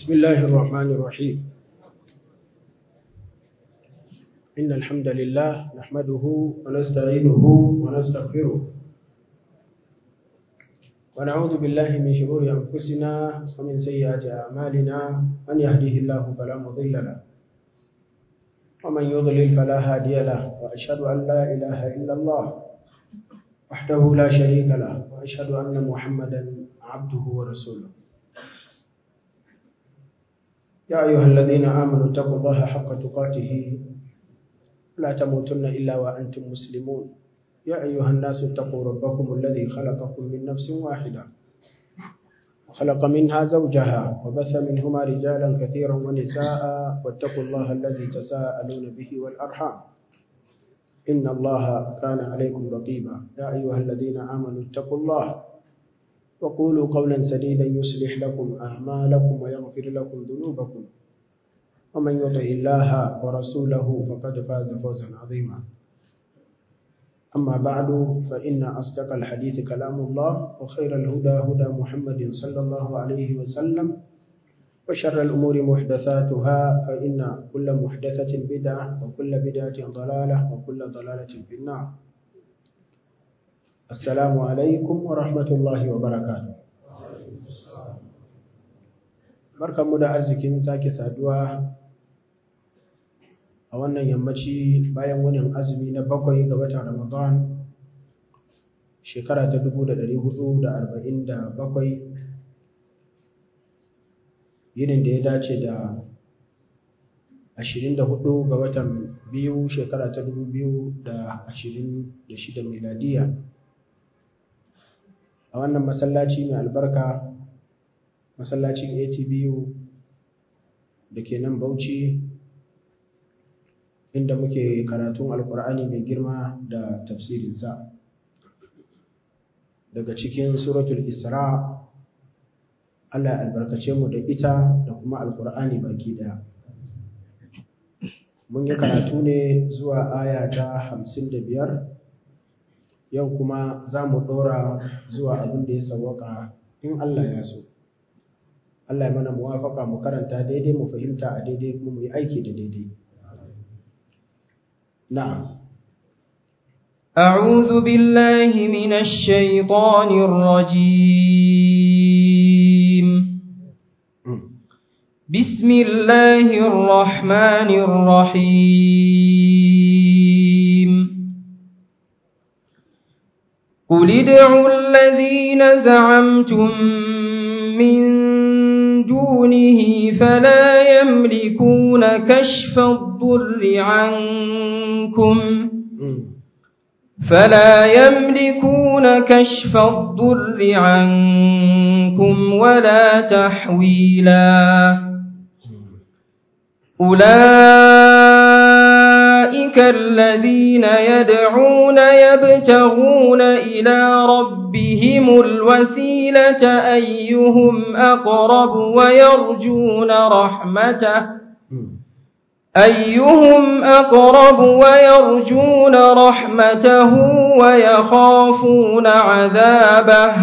بسم الله الرحمن الرحيم إن الحمد لله نحمده ونستعينه ونستغفره ونعوذ بالله من شرور أنفسنا ومن سيئات أعمالنا من يهده الله فلا مضل له ومن يضلل فلا هادي له وأشهد أن لا إله إلا الله وحده لا شريك له وأشهد أن محمدا عبده ورسوله يا أيها الذين آمنوا اتقوا الله حق تقاته لا تموتن إلا وأنتم مسلمون يا أيها الناس اتقوا ربكم الذي خلقكم من نفس واحدة وخلق منها زوجها وبث منهما رجالا كثيرا ونساء واتقوا الله الذي تساءلون به والأرحام إن الله كان عليكم رقيبا يا أيها الذين آمنوا اتقوا الله وقولوا قولا سديدا يصلح لكم أعمالكم ويغفر لكم ذنوبكم ومن يطع الله ورسوله فقد فاز فوزا عظيما أما بعد فإن أصدق الحديث كلام الله وخير الهدى هدى محمد صلى الله عليه وسلم وشر الأمور محدثاتها فإن كل محدثة بدعة وكل بدعة ضلالة وكل ضلالة في النار السلام عليكم ورحمة الله وبركاته barkanmu da arzikin sake saduwa a wannan yammaci bayan wunin azumi na bakwai ga watan ramadan shekara ta 1447 yinin da ya dace da 24 ga watan biyu shekara ta 2026 miladiya a wannan masallaci mai albarka masallacin atbu da ke nan bauchi inda muke karatun alkur'ani mai girma da tafsirinsa daga cikin suratul isra allah albarkace mu da ita da kuma alkur'ani baki daya mun yi karatu ne zuwa aya ta hamsin da biyar yau kuma za mu ɗora zuwa abin da ya sawaka in allah ya so Allah ya mana muwafaka mu karanta daidai mu fahimta a daidai kuma mu yi aiki da daidai. Na'am. أعوذ بالله من الشيطان الرجيم بسم الله الرحمن الرحيم قل ادعوا الذين زعمتم من دونه فلا يملكون كشف الضر عنكم فلا يملكون كشف الضر عنكم ولا تحويلا أولئك الذين يدعون يبتغون إلى ربهم الوسيلة أيهم أقرب ويرجون رحمته أيهم أقرب ويرجون رحمته ويخافون عذابه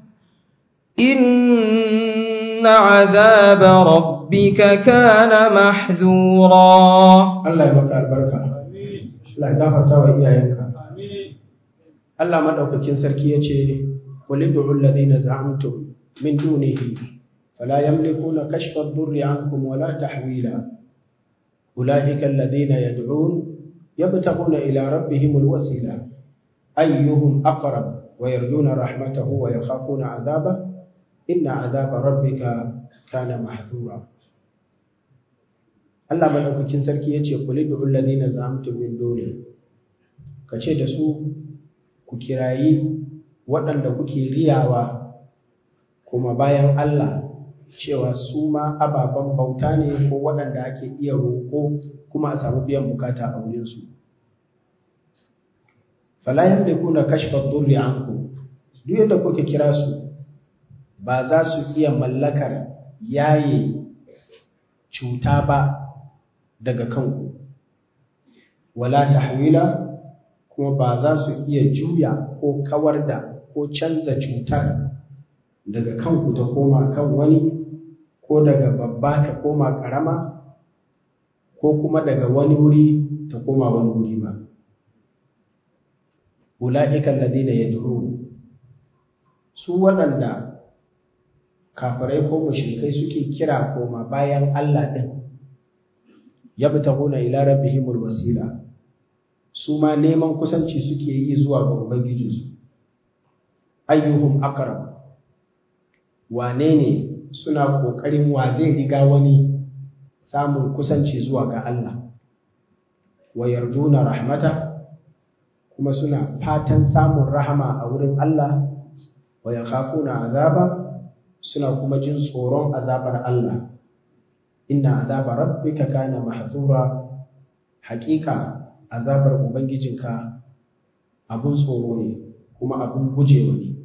إن عذاب ربك كان محذورا Allah ya maka albarka Allah ya gafarta wa iyayenka Allah madaukakin sarki yace qulidu alladhina za'amtum min dunihi fala yamlikuna kashfa ad-durri 'ankum wala tahwila ulaika alladhina yad'un yabtaguna ila rabbihim al-wasila ayyuhum aqrab wa yarjuna rahmatahu wa yakhafuna 'adhabahu inna 'adhaba rabbika kana mahdhura Allah madaukakin sarki yace qul id'u alladhina za'amtum min duni kace da su ku kirayi waɗanda kuke riyawa kuma bayan Allah cewa su ma ababen bauta ne ko waɗanda ake iya roƙo kuma a samu biyan bukata a wurin su fala yamlikuna kashfa ad-durri ankum duk yadda kuke kira su ba za su iya mallakar yaye cuta ba daga kanku wala tahwila kuma ba za su iya juya ko kawar da ko canza cutar daga kanku ta koma kan wani ko daga babba ta koma ƙarama ko kuma daga wani wuri ta koma wani wuri ba ula'ika alladhina yad'un su waɗanda kafirai ko mushrikai suke kira koma bayan Allah din yabtaguna ila rabbihimul wasila su ma neman kusanci suke yi zuwa ga ubangijinsu ayyuhum aqrab wane ne suna kokarin wa zai riga wani samun kusanci zuwa ga Allah wa yarjuna rahmata kuma suna fatan samun rahama a wurin Allah wa yakhafuna azaba suna kuma jin tsoron azabar Allah inna azaba rabbika kana mahzura haƙiƙa azabar ubangijinka abun tsoro ne kuma abun gujewa ne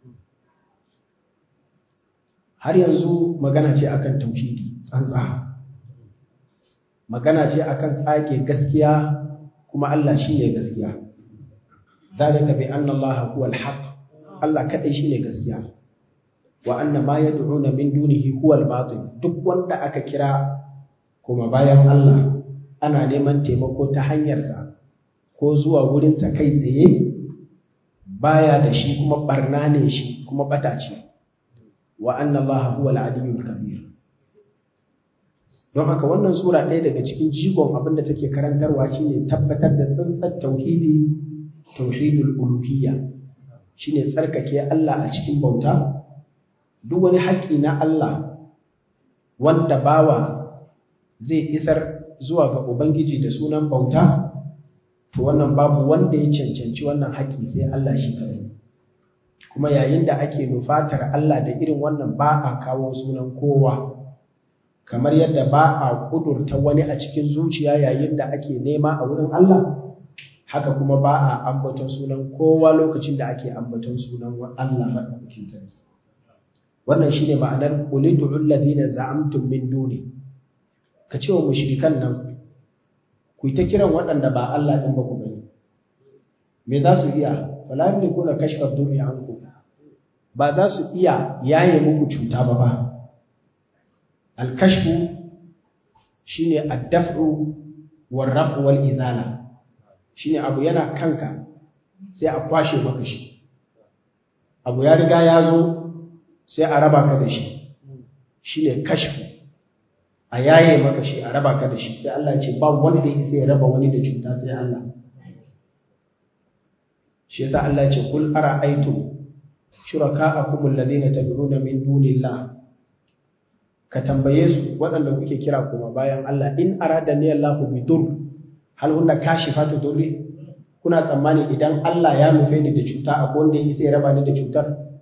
har yanzu magana ce akan tauhidi tsantsa magana ce akan tsage gaskiya kuma Allah shine gaskiya zalika bi anna Allah huwa al-haq Allah kadai shine gaskiya wa anna ma yad'una min dunihi huwa al-batil duk wanda aka kira kuma bayan Allah ana neman taimako ta hanyarsa ko zuwa wurinsa kai tsaye baya da shi kuma barna ne shi kuma bata ce wa anna Allah huwa al-aliyyul kabir don haka wannan sura ɗaya daga cikin jigon abin da take karantarwa shine tabbatar da tsantsar tauhidi tauhidul uluhiyya shine tsarkake Allah a cikin bauta duk wani haƙƙi na Allah wanda bawa zai isar zuwa ga ubangiji da sunan bauta to wannan babu wanda ya cancanci wannan haƙƙi sai Allah shi kadai kuma yayin da ake nufatar Allah da irin wannan ba a kawo sunan kowa kamar yadda ba a kudurta wani a cikin zuciya yayin da ake nema a wurin Allah haka kuma ba a ambaton sunan kowa lokacin da ake ambaton sunan Allah madaukakin sarki wannan shine ma'anar qul ud'u alladhina za'amtum min duni ka ce wa mushrikan nan ku ta kiran waɗanda ba Allah din ba ku gani me za su iya fala yamlikuna kashfa durri ankum ba za su iya yaye muku cuta ba ba alkashfu shine addaf'u war raf'u wal izala shine abu yana kanka sai a kwashe maka shi abu ya riga ya zo sai a raba ka da shi shine kashfu a yaye maka shi a raba ka da shi sai Allah ya ce ba wanda ya sai raba wani da cuta sai Allah shi yasa Allah ya ce kul ara'aytum shuraka'akum alladhina tad'una min dunillah ka tambaye su waɗanda kuke kira kuma bayan Allah in arada ni Allahu bi dur hal hunna kashifatu durri kuna tsammani idan Allah ya nufe ni da cuta akwai wanda yake sai raba ni da cutar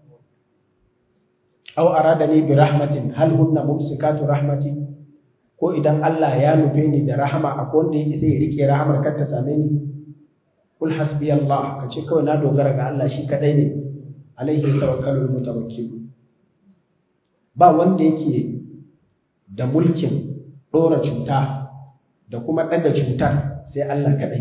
aw arada ni bi rahmatin hal hunna mumsikatu rahmati ko idan Allah ya nufe ni da rahama akwai wanda yake sai ya rike rahamar kar ta same ni kul hasbi Allah kace kawai na dogara ga Allah shi kadai ne alaihi tawakkalul mutawakkil ba wanda yake da mulkin ɗora cuta da kuma ɗaga cutar sai Allah kaɗai.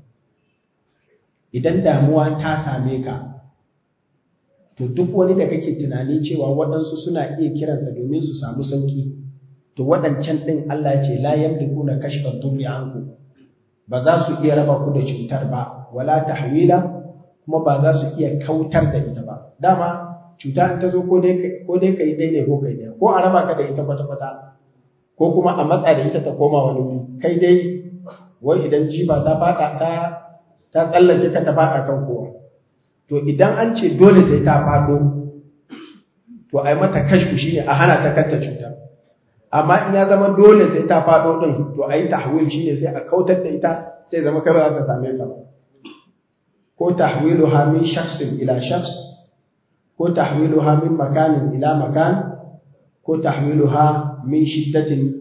Idan damuwa ta same ka, to duk wani da kake tunani cewa waɗansu suna iya kiransa domin su samu sauki, to waɗancan ɗin Allah ce la yamliku na kashfar durri anku ba za su iya raba ku da cutar ba, wala tahwila kuma ba za su iya kautar da ita ba. Dama cuta in ta zo ko dai ka yi ɗaya ne ko kai ɗaya, ko a raba ka da ita kwata-kwata. ko kuma a matsa da ita ta koma wani wuri kai dai wai idan jifa ta fada ta ta tsallake ka ta fada kan kowa to idan an ce dole sai ta fado to ai mata kashfu shine a hana ta kanta cutar amma in ya zama dole sai ta fado din to ai tahwil shine sai a kautar da ita sai zama kai ba za ta same ka ba ko tahwiluha min shakhsin ila shakhs ko tahwiluha min makanin ila makan ko tahwiluha min shiddatin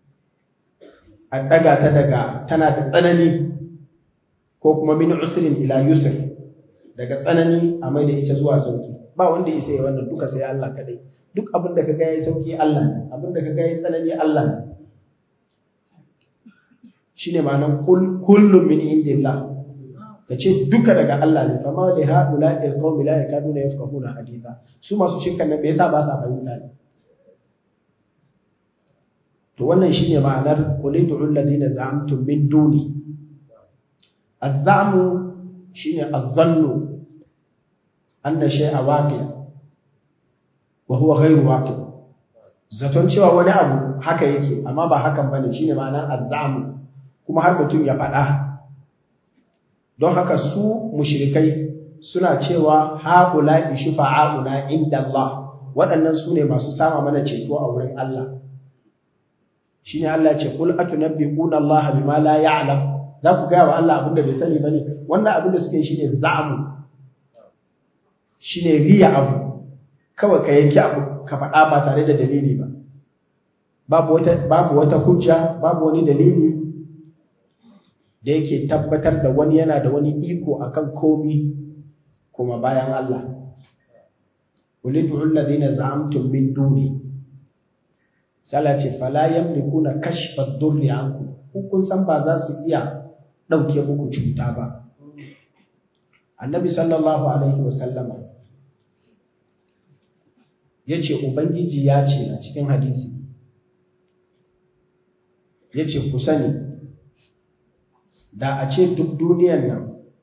a daga ta daga tana da tsanani ko kuma min usrin ila yusr daga tsanani a mai da ita zuwa sauki ba wanda ya sai wannan duka sai Allah kadai duk abin da kaga yayi sauki Allah ne abin da kaga yayi tsanani Allah ne shine ma'anar kullum min indillah kace duka daga Allah ne fa ma li haula il qaumi la yakaduna yafqahuna haditha su masu shirkan nan bai yasa ba sa fahimta ne to wannan shine ma'anar qul ud'u alladhina za'amtum min duni az-za'mu shine az-zannu anna shay'a waqi' wa huwa ghayru waqi' zaton cewa wani abu haka yake amma ba hakan bane shine ma'anar az-za'mu kuma har mutum ya faɗa don haka su mushrikai suna cewa haula shufa'auna inda Allah waɗannan su ne masu sama mana ceto a wurin Allah shine Allah ce kul atunabbiquna Allah bima la ya'lam za ku ga wa Allah abinda bai sani bane wannan abin da suke shine za'amu shine riya abu kawai ka yanki abu ka faɗa ba tare da dalili ba babu wata babu wata hujja babu wani dalili da yake tabbatar da wani yana da wani iko akan komi kuma bayan Allah ulidu alladhina za'amtum min duni salati fala yamlikuna kashfa ad-durri ankum ku kun san ba za su iya dauke muku cuta ba annabi sallallahu alaihi wasallama yace ubangiji ya ce a cikin hadisi yace ku sani da a ce duk duniyar nan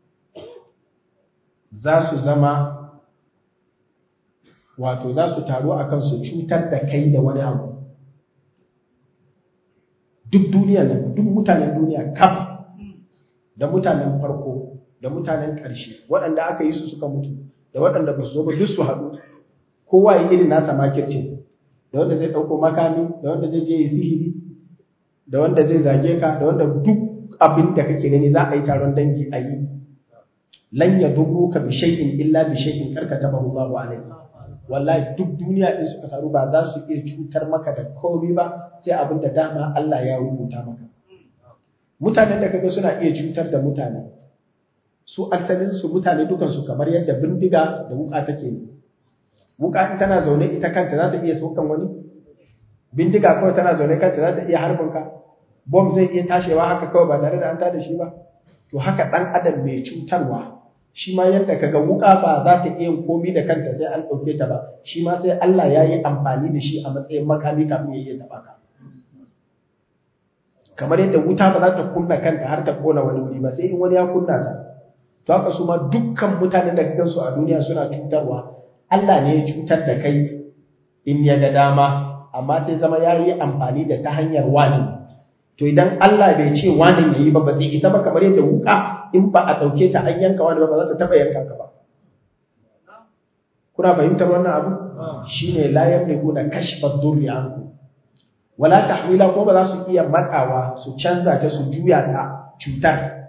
za su zama wato za su taru a kan su cutar da kai da wani abu duk duniyar nan duk mutanen duniya kam da mutanen farko da mutanen ƙarshe waɗanda aka yi su suka mutu da waɗanda ba su zo ba duk su haɗu kowa yi irin nasa makircin da wanda zai ɗauko makami da wanda zai je yi sihiri da wanda zai zage ka da wanda duk abin da kake gani za a yi taron dangi a yi lan yadurruka bi shay'in illa bi shay'in karkatabahu Allahu alayhi wallahi duk duniya din suka taru ba za su iya cutar maka da komai ba sai abin da dama Allah ya rubuta maka mutanen da kaga suna iya cutar da mutane su asalin su mutane dukan su kamar yadda bindiga da wuka take ne wuka in tana zaune ita kanta za ta iya saukan wani bindiga kawai tana zaune kanta za ta iya harbin ka bom zai iya tashewa haka kawai ba tare da an tada shi ba to haka dan adam mai cutarwa shi ma yadda kaga wuka ba za ta iya komi da kanta sai an ɗauke ta ba shi ma sai Allah ya yi amfani da shi a matsayin makami kafin ya iya taɓa ka kamar yadda wuta ba za ta kunna kanta har ta kona wani wuri ba sai in wani ya kunna ta to haka su ma dukkan mutanen da ka su a duniya suna cutarwa Allah ne ya cutar da kai in ya ga dama amma sai zama ya yi amfani da ta hanyar wani to idan Allah bai ce wani ya yi ba ba zai isa ba kamar yadda wuka in ba a ɗauke ta an yanka wani ba ba za ta taɓa yanka ka ba kuna fahimtar wannan abu shine la yamlikuna kashfa durri anku wala tahwila ko ba za su iya matsawa su canza ta su juya ta cutar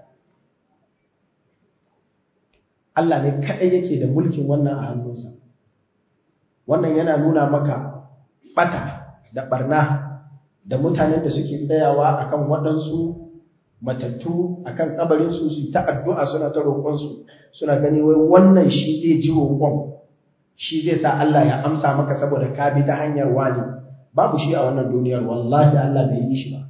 Allah ne kaɗai yake da mulkin wannan a hannunsa wannan yana nuna maka bata da barna da mutanen da suke tsayawa akan waɗansu matattu akan kabarinsu su ta addu'a suna ta roƙonsu suna gani wai wannan shi zai ji roƙon shi zai sa Allah ya amsa maka saboda ka bi ta hanyar wani babu shi a wannan duniyar wallahi Allah bai yi shi ba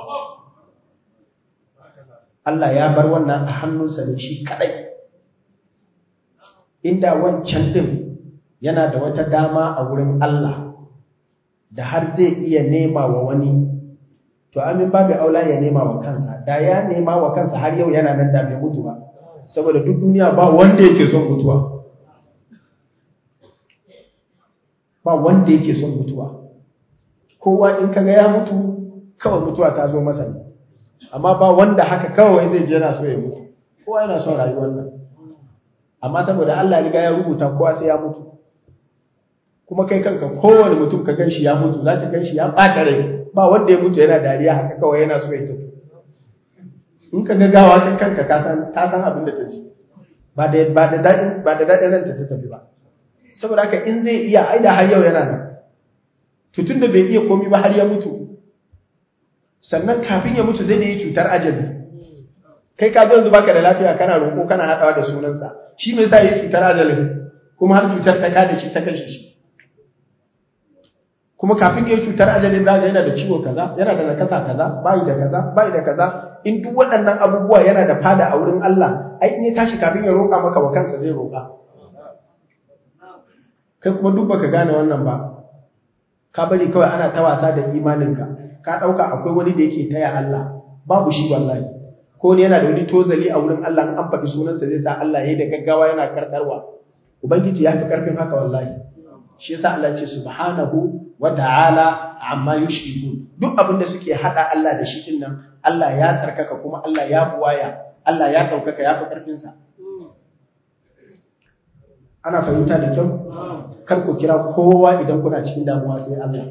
Allah ya bar wannan a hannunsa ne shi kadai inda wancan din yana da wata dama a wurin Allah da har zai iya nema wa wani to amin babu aula ya nema wa kansa da ya nema wa kansa har yau yana nan da bai mutu ba saboda duk duniya ba wanda yake son mutuwa ba wanda yake son mutuwa kowa in kaga ya mutu kawai mutuwa ta zo masa ne amma ba wanda haka kawai zai je yana so ya mutu kowa yana son rayuwar nan amma saboda Allah riga ya rubuta kowa sai ya mutu kuma kai kanka kowane mutum ka ganshi ya mutu za ka ganshi ya ɓata rai ba wanda ya mutu yana dariya haka kawai yana so ya tafi in ka ga gawa kan kanka ka san ta san abin da ta ji ba da ba da dadin ba da dadin ranta ta tafi ba saboda haka in zai iya aida har yau yana nan to tunda bai iya komai ba har ya mutu sannan kafin ya mutu zai da yi cutar ajali kai ka yanzu baka da lafiya kana roƙo kana haɗawa da sunansa shi me yasa yi cutar ajalin kuma har cutar ta kada shi ta kashe shi kuma kafin ya yi cutar ajalin za yana da ciwo kaza yana da nakasa kaza bai da kaza bai da kaza in duk waɗannan abubuwa yana da fada a wurin Allah ai in ya tashi kafin ya roƙa maka wa kansa zai roƙa kai kuma duk baka gane wannan ba ka bari kawai ana ta wasa da imaninka ka ɗauka akwai wani da yake taya Allah babu shi wallahi ko ne yana da wani tozali a wurin Allah an faɗi sunansa zai sa Allah ya yi da gaggawa yana karkarwa ubangiji ya fi karfin haka wallahi shi yasa Allah ce subhanahu wa ta'ala amma yushrikun duk abin da suke hada Allah da shi din nan Allah ya tsarkaka kuma Allah ya buwaya Allah ya daukaka ya fi karfin sa ana fahimta da kyau kar ku kira kowa idan kuna cikin damuwa sai Allah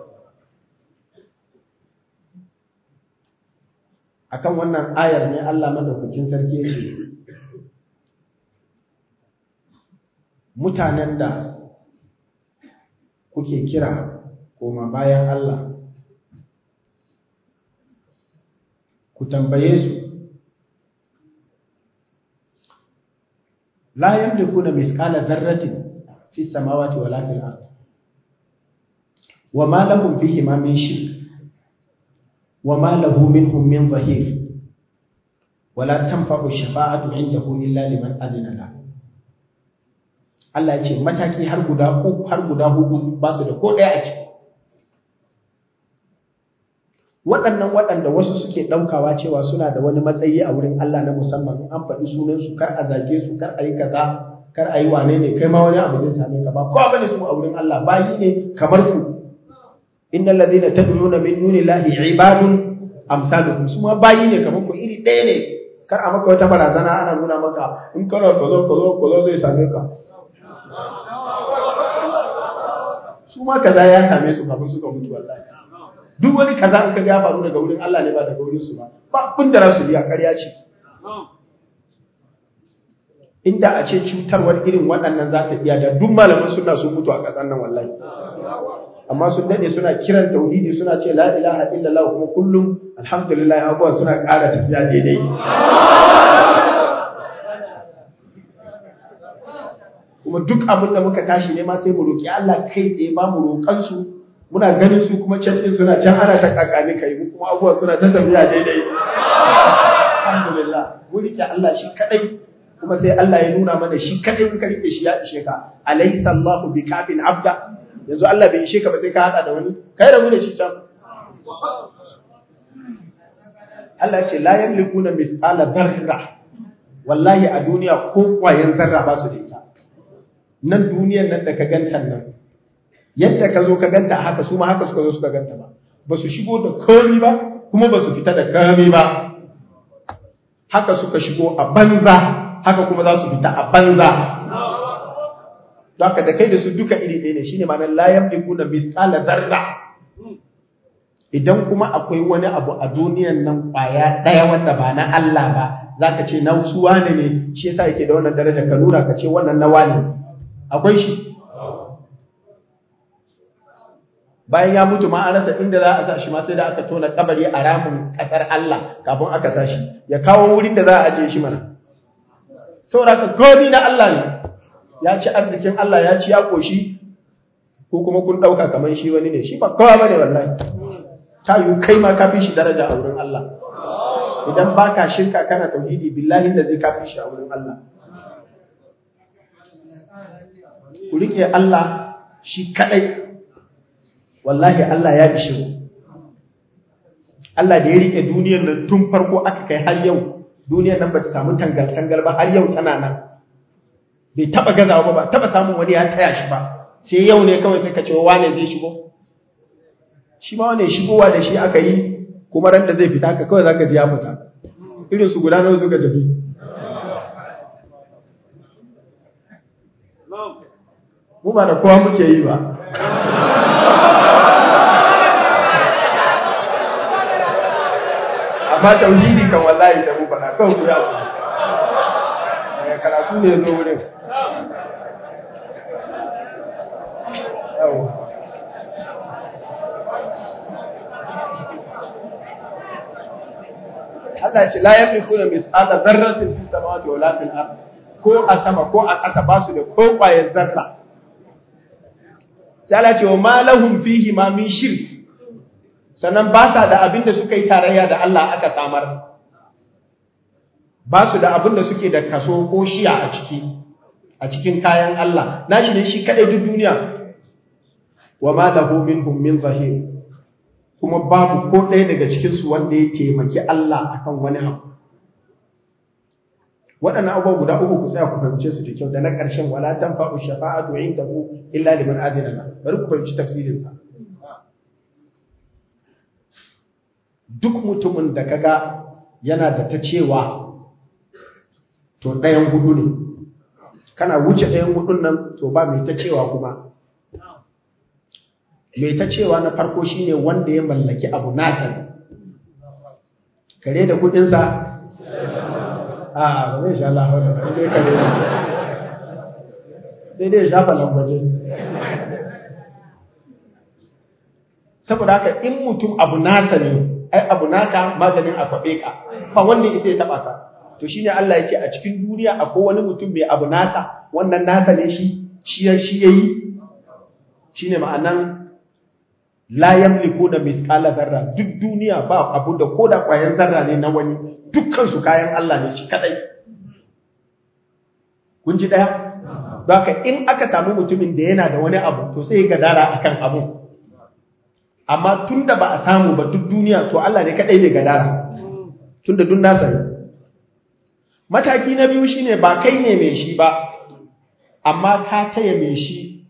akan wannan ayar ne Allah madaukakin sarki ya ce mutanen da kuke kira koma bayan Allah ku tambaye su la yamlikuna misqala dharratin fi samawati wala fil ard wama lahum fihi ma min shirk wama lahu minhum min zahir wala tanfa'u shafa'atu indahu illa liman azina lahu Allah ya ce mataki har guda uku har guda hudu ba su da ko ɗaya a ciki waɗannan waɗanda wasu suke ɗaukawa cewa suna da wani matsayi a wurin Allah na musamman an faɗi sunansu kar a zage su kar a yi kaza kar a yi wane ne kai ma wani abu zai same ka ba kowa bane su a wurin Allah bayi ne kamar ku innal ladina tad'una min dunillahi ibadun amsalukum su ma bayi ne kamar ku iri ɗaya ne kar a maka wata barazana ana nuna maka in kana kazo kazo kazo zai same ka su ma kaza ya same su kafin suka mutu wallahi duk wani kaza in ka ga faru daga wurin Allah ne ba daga wurin su ba ba abin da rasu biya ƙarya ce inda a ce cutarwar irin waɗannan za ta iya da duk malaman suna sun mutu a ƙasar nan wallahi amma sun daɗe suna kiran tauhidi suna ce la ilaha illallah kuma kullum alhamdulillah abubuwa suna ƙara tafiya daidai kuma duk abin da muka tashi ne ma sai mu roƙi Allah kai tsaye ba mu roƙan su muna ganin su kuma can din suna can ana ta kakani kai mu kuma abubuwa suna ta tafiya daidai alhamdulillah mu rike Allah shi kadai kuma sai Allah ya nuna mana shi kadai in ka rike shi ya ishe ka alaysa Allahu bikafin abda yanzu Allah bai ishe ka ba sai ka hada da wani kai rabu da shi can Allah ya ce la yamlikuna mithqala dharra wallahi a duniya ko kwayan zarra ba su da ita nan duniyar nan da ka ganta nan yadda ka zo ka ganta haka su ma haka suka zo suka ganta ba ba su shigo da komi ba kuma ba su fita da komi ba haka suka shigo a banza haka kuma za su fita a banza don haka da kai da su duka iri ɗaya ne shine ma'anar la yamlikuna mithqala dharra idan kuma akwai wani abu a duniyan nan kwaya ɗaya wanda ba na Allah ba zaka ce na wasu wane ne shi yasa yake da wannan daraja ka nuna ka ce wannan na wane akwai shi bayan ya mutu ma an rasa inda za a sa shi ma sai da aka tona kabari a ramin kasar Allah kafin aka sa shi ya kawo wurin da za a ajiye shi mana saboda ka gobi na Allah ne ya ci arzikin Allah ya ci ya koshi ko kuma kun dauka kaman shi wani ne shi ba kowa bane wallahi ta yi kai ma ka fi shi daraja a wurin Allah idan baka shirka kana tauhidi billahi da zai kafi shi a wurin Allah ku rike Allah shi kadai wallahi Allah ya ishe ku Allah da ya rike duniyar nan tun farko aka kai har yau duniyar nan ba ta samu tangal tangal ba har yau tana nan bai taba gazawa ba ba taba samun wani ya taya shi ba sai yau ne kawai sai ka ce wane zai shigo shi ma wane shigowa da shi aka yi kuma ran da zai fita ka kawai zaka ji ya fita irin su guda nawa suka tafi mu ba da kowa muke yi ba amma tauhidi kan wallahi da mu faɗa kawai ku ya ku daga karatu ne zo wurin yawa Allah ce la yamlikuna mis'ala dharratin fi samawati wala fil ard ko a sama ko a ƙasa ba su da ko ƙwayar zarra sai Allah ce wa ma lahum fihi ma min shirk sannan ba sa da abin da suka yi tarayya da Allah aka samar ba su da abin da suke da kaso ko shiya a ciki a cikin kayan Allah nashi ne shi kadai duk duniya wa ma lahu minhum min zahir kuma babu ko ɗaya daga cikinsu wanda ya taimaki Allah akan wani abu waɗannan abubuwa guda uku ku tsaya ku fahimce su da kyau da na ƙarshen wala tanfa'u shafa'atu indahu illa liman adina la bari ku fahimci tafsirin sa duk mutumin da kaga yana da ta cewa to ɗayan hudu ne kana wuce ɗayan hudun nan to ba mai ta cewa kuma mai ta cewa na farko shine wanda ya mallaki abu nasa kare da kudinsa a ba zai sha Allah haula ba dai kare sai dai shafa lambaje saboda haka in mutum abu nasa ne ai abu naka maganin a kwabe ka ba wanda ya ya taba ka to shine Allah ya ce a cikin duniya akwai wani mutum mai abu nasa wannan nasa ne shi shi shi yayi shine ma'anan la yamlikuna misqala zarra duk duniya ba abu da koda kwayan zarra ne na wani dukkan su kayan Allah ne shi kadai kun ji daya baka in aka samu mutumin da yana da wani abu to sai ya gadara akan abu amma tunda ba a samu ba duk duniya to Allah ne kadai ne gadara tunda duk nasa ne mataki na biyu shine ba kai ne mai shi ba amma ka taya mai shi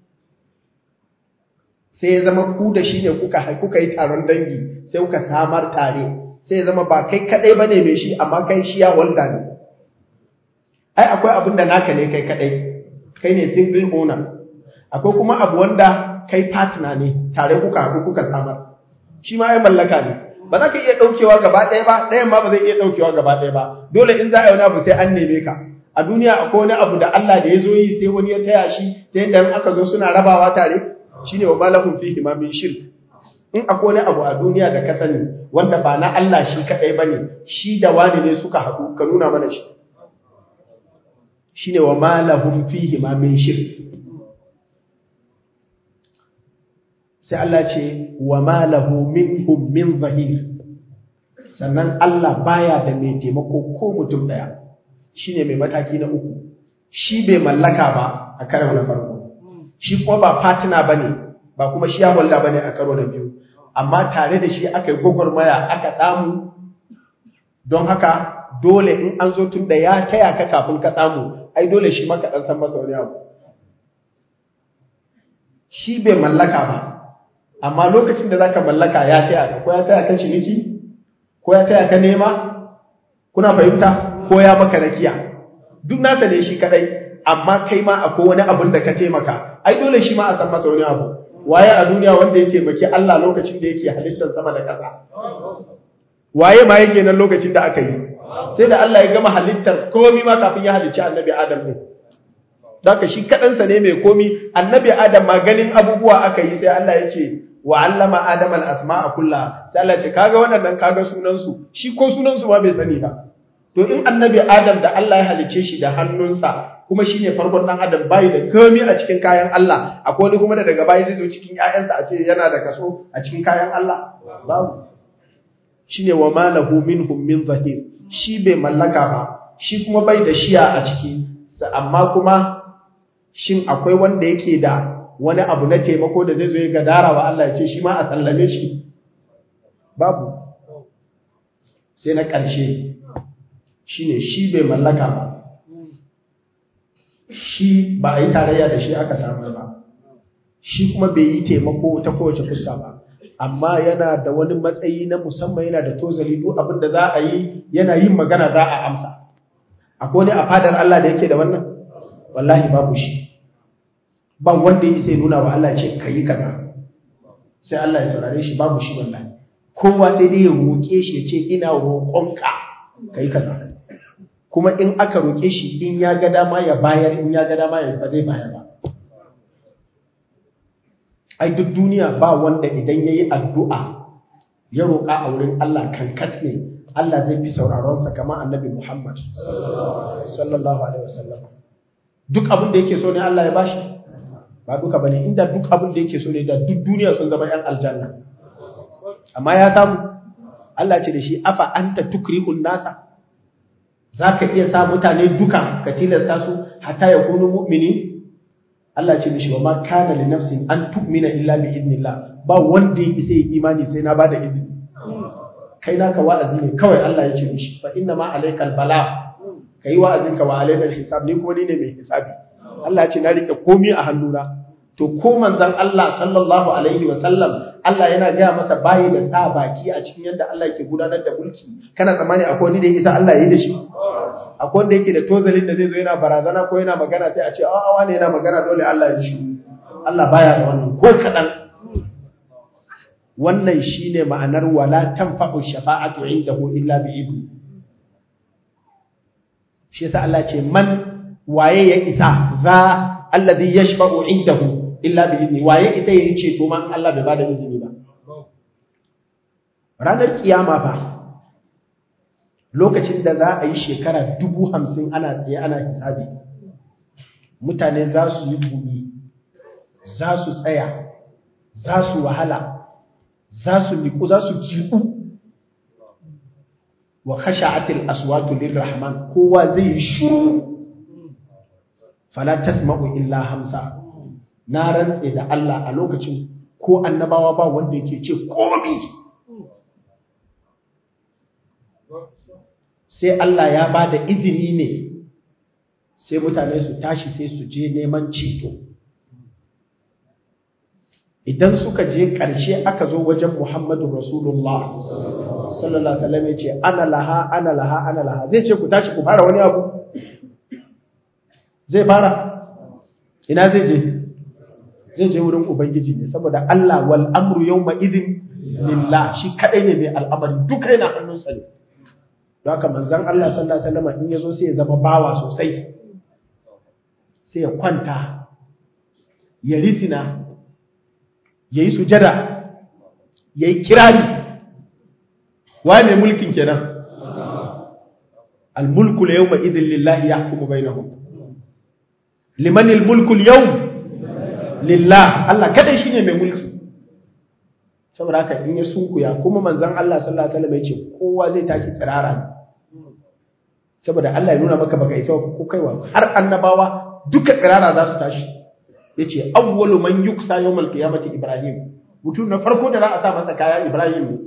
sai ya zama ku da shi ne kuka kuka yi taron dangi sai kuka samar tare sai ya zama ba kai kadai bane mai shi amma kai shi ya walda ne ai akwai abin da naka ne kai kadai kai ne single owner akwai kuma abu wanda kai partner ne tare kuka haɗu kuka samar shi ma ai mallaka ne ba za ka iya ɗaukewa gaba ɗaya ba ɗayan ma ba zai iya ɗaukewa gaba ɗaya ba dole in za a yi wani abu sai an neme ka a duniya akwai wani abu da Allah da ya zo yi sai wani ya taya shi ta yadda in aka zo suna rabawa tare shine wa malahum fihi ma min shirk in akwai wani abu a duniya da ka sani wanda ba na Allah shi kadai bane shi da wani ne suka haɗu ka nuna mana shi shine wa malahum fihi ma min shirk sai Allah ce wa malahu minhum min zahir sannan Allah baya da mai taimako ko mutum daya shine mai mataki na uku shi bai mallaka ba a karo na farko shi kuma ba partner bane ba kuma shi ya walla bane a karo na biyu amma tare da shi aka yi gwagwarmaya aka samu don haka dole in an zo tun da ya taya ka kafin ka samu ai dole shi maka dan san masa wani abu shi bai mallaka ba amma lokacin da zaka mallaka ya taya ka ko ya taya ka ciniki ko ya taya ka nema kuna fahimta ko ya maka rakiya duk nasa ne shi kadai amma kai ma akwai wani abun da ka taimaka ai dole shi ma a san masa wani abu waye a duniya wanda ya taimaki Allah lokacin da yake halittar sama da ƙasa waye ma yake nan lokacin da aka yi sai da Allah ya gama halittar komai ma kafin ya halicci annabi Adam ne Daka shi kaɗansa ne mai komi, annabi Adam ma ganin abubuwa aka yi sai Allah ya ce, wa allama Adam al'asma a kulla, sai Allah ce, kaga waɗannan kaga sunansu, shi ko sunansu ma bai sani ba. To in annabi Adam da Allah ya halice shi da hannunsa, kuma shi ne farkon ɗan Adam bayi da komi a cikin kayan Allah, akwai wani kuma da daga bayi zai zo cikin ‘ya'yansa a ce yana da kaso a cikin kayan Allah? Babu. Shi ne wa malahu minhum min zahir, shi bai mallaka ba, shi kuma bai da shiya a ciki, amma kuma shin akwai wanda yake da wani abu na taimako da zai zo ya gadara wa Allah ya ce shi ma a sallame shi babu sai na ƙarshe shine shi bai mallaka ba shi ba a yi tarayya da shi aka samar ba shi kuma bai yi taimako ta kowace fuska ba amma yana da wani matsayi na musamman yana da tozali duk abin da za a yi yana yin magana za a amsa akwai wani a fadar Allah da yake da wannan wallahi babu shi ba wanda ya sai nuna wa Allah ce kayi kaza sai Allah ya saurare shi babu shi wallahi kowa sai dai ya roƙe shi ya ce ina roƙonka kai kaza kuma in aka roƙe shi in ya ga dama ya bayar in ya ga dama ya ba zai bayar ba ai duk duniya ba wanda idan yayi addu'a ya roƙa a wurin Allah kankat ne Allah zai fi sauraron sa kamar Annabi Muhammad sallallahu alaihi wasallam duk abin da yake so ne Allah ya bashi ba duka bane inda duk abin da yake so ne da duk duniya sun zama yan aljanna amma ya samu Allah ce da shi afa anta tukrihun nasa zaka iya sa mutane duka ka tilasta su hatta ya kunu mu'mini Allah ce mishi wa ma kana li nafsin an tu'mina illa bi idnillah ba wanda ya isa yi imani sai na bada izini kai naka wa'azi ne kawai Allah ya ce mishi fa inna ma alaikal bala kai wa'azin ka wa alaina hisab ni kuma ni ne mai hisabi Allah ya ce na rike komai a hannuna to ko manzon Allah sallallahu alaihi wa sallam Allah yana gaya masa bayi da sa baki a cikin yadda Allah yake gudanar da mulki kana tsammani akwai wani da ya isa Allah ya yi da shi akwai wanda yake da tozalin da zai zo yana barazana ko yana magana sai a ce a wani yana magana dole Allah ya shi Allah baya da wannan ko kadan wannan shine ma'anar wala tanfa'u shafa'atu indahu illa bi idni shi yasa Allah ce man waye ya isa za alladhi yashfa'u indahu illa bi idni waye isa yayi ceto man Allah bai bada izini ba ranar kiyama fa lokacin da za a yi shekara dubu hamsin ana tsaye ana hisabi mutane za su yi gumi za su tsaya za su wahala za su niku za su jiku wa khasha'atil aswatu lirrahman kowa zai yi shuru fala tasma'u illa hamsa na rantse da Allah a lokacin ko annabawa ba wanda yake ce komi sai Allah ya ba da izini ne sai mutane su tashi sai su je neman ceto idan suka je ƙarshe aka zo wajen Muhammadu Rasulullah sallallahu alaihi wasallam ya ce ana laha ana laha ana laha zai ce ku tashi ku fara wani abu zai fara ina zai je zai je wurin ubangiji ne saboda Allah wal amru yawma idhin lillah shi kadai ne mai al'amari duka yana hannunsa ne don haka manzon Allah sallallahu alaihi wasallam in yazo sai ya zama bawa sosai sai ya kwanta ya risina yayi sujada yayi kirari wa mai mulkin kenan al mulku yawma idhin lillahi yahkumu bainahum liman al mulku al yawm lillah Allah kadai shine mai mulki saboda haka in ya sunkuya kuma manzon Allah sallallahu alaihi wasallam yace kowa zai tashi tsirara saboda Allah ya nuna maka baka isa ko kaiwa har annabawa duka tsirara za su tashi yace awwalu man yuksa yawmal qiyamati ibrahim mutum na farko da za a sa masa kaya ibrahim ne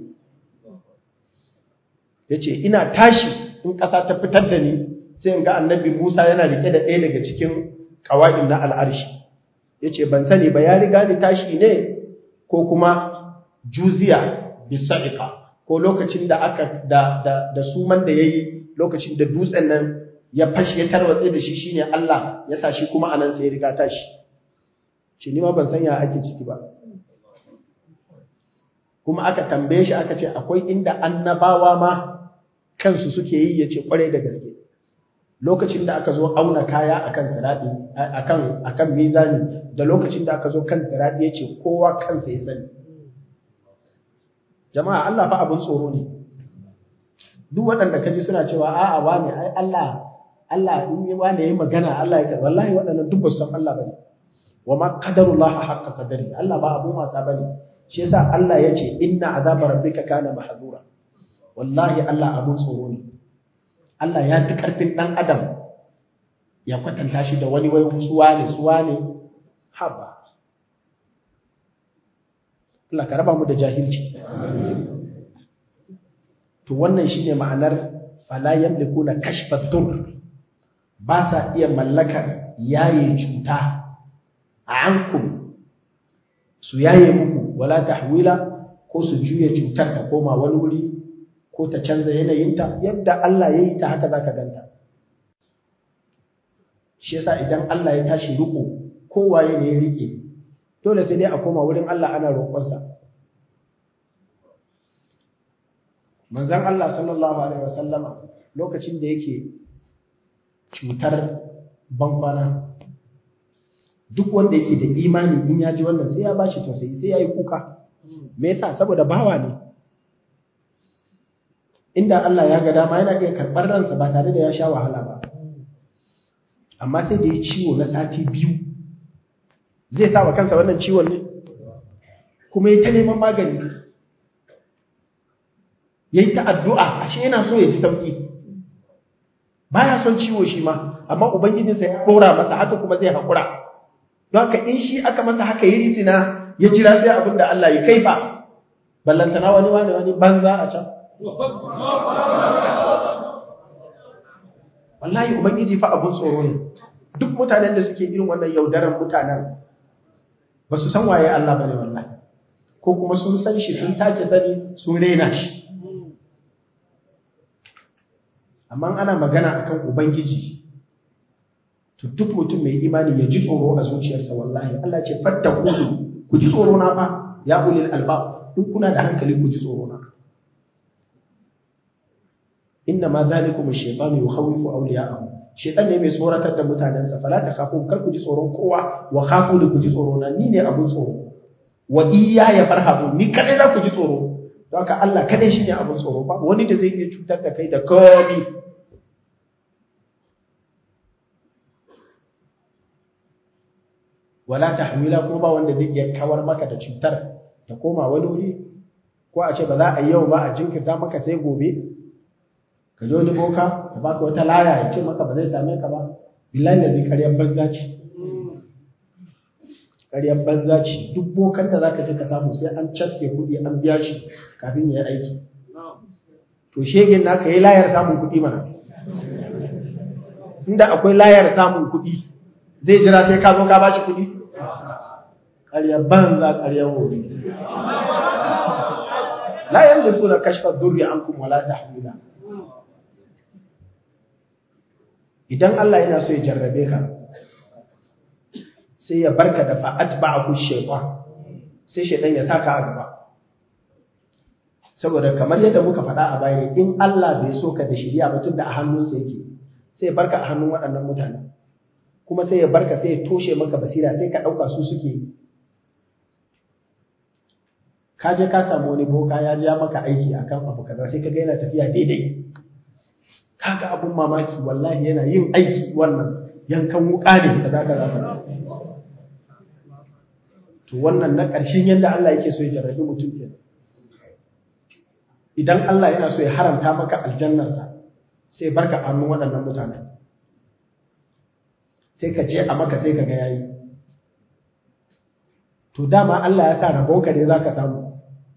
yace ina tashi in kasa ta fitar da ni sai in ga annabi Musa yana rike da ɗaya daga cikin qawaid na al'arshi ya ce ban sani ba ya riga ni tashi ne ko kuma juziya bisa'ika ko lokacin da aka da da da suman da yayi lokacin da dutsen nan ya fashi ya tarwatse da shi shine Allah ya sa shi kuma anan sai ya riga tashi shi ni ma ban san ya ake ciki ba kuma aka tambaye shi aka ce akwai inda annabawa ma kansu suke yi yace kwarai da gaske lokacin da aka zo auna kaya akan siradi akan akan mizani da lokacin da aka zo kan siradi yace kowa kansa ya sani jama'a Allah fa abun tsoro ne duk waɗanda kaji suna cewa a'a wane ai Allah Allah in yi wane yayi magana Allah ya wallahi waɗannan duk ba san Allah bane wa ma qadarullah haqqa qadari Allah ba abun wasa bane shi yasa Allah yace inna azaba rabbika kana mahzura wallahi Allah abun tsoro ne Allah ya fi ƙarfin ɗan adam ya kwatanta shi da wani wai suwa ne suwa ne haba Allah ka raba mu da jahilci to wannan shine ma'anar fala yamlikuna kashfa dur ba sa iya mallakar yaye cuta a ankum su yaye muku wala tahwila ko su juya cutar ta koma wani wuri ko ta canza yanayinta yadda Allah ya yi ta haka za ka ganta. Shi yasa idan Allah ya tashi riko kowaye ne ya rike, dole sai dai a koma wurin Allah ana roƙonsa. Manzan Allah sallallahu Alaihi wasallama lokacin da yake cutar bankwana, duk wanda yake da imani in ya ji wannan sai ya ba shi tausayi sai ya yi kuka. Me yasa saboda bawa ne. inda Allah ya ga dama yana iya karɓar ransa ba tare da ya sha wahala ba amma sai da ya ciwo na sati biyu zai sa wa kansa wannan ciwon ne kuma ya ta neman magani ya yi ta addu'a ashe yana so ya ji sauƙi ba ya son ciwo shi ma amma ubangijinsa ya ɗora masa haka kuma zai haƙura don haka in shi aka masa haka yi risina ya jira sai abin da Allah ya kaifa ballantana wani wani wani banza a can wallahi ubangiji fa abun tsoro ne duk mutanen da suke irin wannan yaudaran mutanen ba su san waye Allah bane wallahi ko kuma sun san shi sun take sani sun rena shi amma ana magana akan ubangiji to duk mutum mai imani ya ji tsoro a zuciyarsa wallahi Allah ce fattaku ku ji tsoro na fa ya ulil albab in kuna da hankali ku ji tsoro na inna ma zalikum ash-shaytanu yukhawifu awliya'ahu shaytan ne mai tsoratar da mutanensa fala takhafu kar ku ji tsoron kowa wa khafu ku ji tsoro na ni ne abun tsoro wa iya ya farhabu ni kadai za ku ji tsoro don haka Allah kadai shine abun tsoro ba wani da zai iya cutar da kai da komi wala tahmila kuma ba wanda zai iya kawar maka da cutar ta koma wani wuri ko a ce ba za a yi yau ba a jinkirta maka sai gobe ka zo wani boka ya baka wata laya ya ce maka ba zai same ka ba billahi da zai karyar banza ce karyar banza ce duk bokan da zaka je ka samu sai an caske kuɗi an biya shi kafin ya yi aiki to shegen naka yi layar samun kuɗi mana inda akwai layar samun kuɗi zai jira sai ka zo ka bashi kuɗi ƙaryar banza ƙaryar wuri la yamlikuna kashfa durri ankum wala tahmila idan Allah yana so ya jarrabe ka sai ya barka da fa'at ba'aku shaytan sai shaytan ya saka a gaba saboda kamar yadda muka faɗa a baya in Allah bai so ka da shiriya ba tunda a hannunsa yake sai ya barka a hannun waɗannan mutane kuma sai ya barka sai ya toshe maka basira sai ka ɗauka su suke ka je ka samu wani boka ya ja maka aiki akan abu kaza sai ka ga yana tafiya daidai kaga abun mamaki wallahi yana yin aiki wannan yankan wuka ne kaza kaza to wannan na ƙarshen yadda Allah yake so ya jarrabi mutum kenan idan Allah yana so ya haramta maka aljannarsa sai barka a hannun waɗannan mutanen sai ka je a maka sai ka ga yayi to dama Allah ya sa rabonka ne za ka samu